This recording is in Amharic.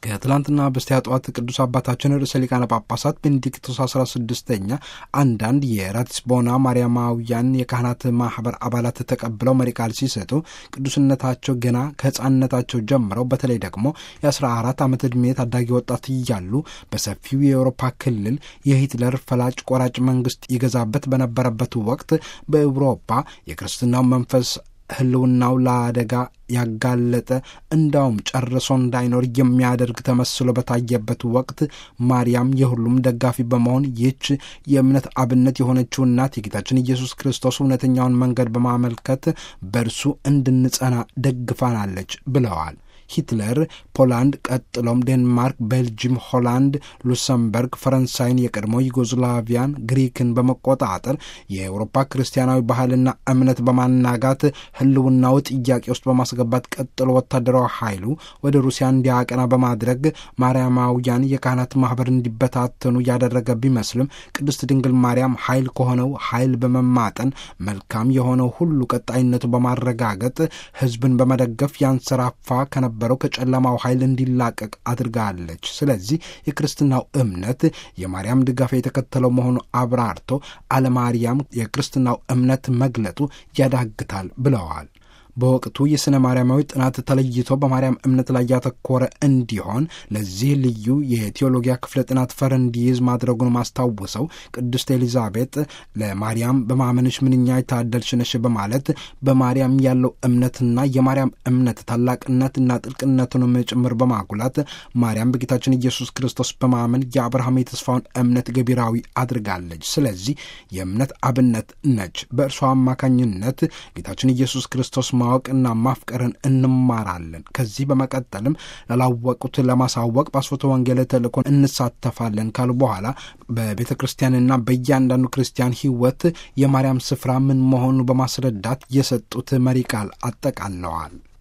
ከትላንትና በስቲያ ጠዋት ቅዱስ አባታችን ርዕሰ ሊቃነ ጳጳሳት ቤኔዲክቶስ አስራ ስድስተኛ አንዳንድ የራቲስቦና ማርያማውያን የካህናት ማህበር አባላት ተቀብለው መሪ ቃል ሲሰጡ ቅዱስነታቸው ገና ከሕፃንነታቸው ጀምረው በተለይ ደግሞ የአስራ አራት ዓመት ዕድሜ ታዳጊ ወጣት እያሉ በሰፊው የአውሮፓ ክልል የሂትለር ፈላጭ ቆራጭ መንግስት ይገዛበት በነበረበት ወቅት በአውሮፓ የክርስትናው መንፈስ ህልውናው ለአደጋ ያጋለጠ እንዳውም ጨርሶ እንዳይኖር የሚያደርግ ተመስሎ በታየበት ወቅት ማርያም የሁሉም ደጋፊ በመሆን ይህች የእምነት አብነት የሆነችው እናት የጌታችን ኢየሱስ ክርስቶስ እውነተኛውን መንገድ በማመልከት በእርሱ እንድንጸና ደግፋናለች ብለዋል። ሂትለር ፖላንድ፣ ቀጥሎም ዴንማርክ፣ ቤልጅም፣ ሆላንድ፣ ሉክሰምበርግ፣ ፈረንሳይን፣ የቀድሞ ዩጎዝላቪያን፣ ግሪክን በመቆጣጠር የአውሮፓ ክርስቲያናዊ ባህልና እምነት በማናጋት ህልውናው ጥያቄ ውስጥ በማስገባት ቀጥሎ ወታደራዊ ኃይሉ ወደ ሩሲያ እንዲያቀና በማድረግ ማርያማውያን የካህናት ማህበር እንዲበታተኑ ያደረገ ቢመስልም ቅድስት ድንግል ማርያም ኃይል ከሆነው ኃይል በመማጠን መልካም የሆነው ሁሉ ቀጣይነቱ በማረጋገጥ ህዝብን በመደገፍ ያንሰራፋ ከነበ በረው ከጨለማው ኃይል እንዲላቀቅ አድርጋለች። ስለዚህ የክርስትናው እምነት የማርያም ድጋፍ የተከተለው መሆኑ አብራርቶ አለማርያም የክርስትናው እምነት መግለጡ ያዳግታል ብለዋል። በወቅቱ የሥነ ማርያማዊ ጥናት ተለይቶ በማርያም እምነት ላይ ያተኮረ እንዲሆን ለዚህ ልዩ የቴዎሎጊያ ክፍለ ጥናት ፈር እንዲይዝ ማድረጉን ማስታውሰው ቅድስት ኤሊዛቤጥ ለማርያም በማመንሽ ምንኛ የታደልሽ ነሽ በማለት በማርያም ያለው እምነትና የማርያም እምነት ታላቅነትና ጥልቅነቱንም ጭምር በማጉላት ማርያም በጌታችን ኢየሱስ ክርስቶስ በማመን የአብርሃም የተስፋውን እምነት ገቢራዊ አድርጋለች። ስለዚህ የእምነት አብነት ነች። በእርሷ አማካኝነት ጌታችን ኢየሱስ ክርስቶስ ማወቅና ማፍቀርን እንማራለን። ከዚህ በመቀጠልም ላላወቁት ለማሳወቅ በአስፎተ ወንጌል ተልእኮን እንሳተፋለን ካሉ በኋላ በቤተ ክርስቲያንና በእያንዳንዱ ክርስቲያን ሕይወት የማርያም ስፍራ ምን መሆኑ በማስረዳት የሰጡት መሪ ቃል አጠቃለዋል።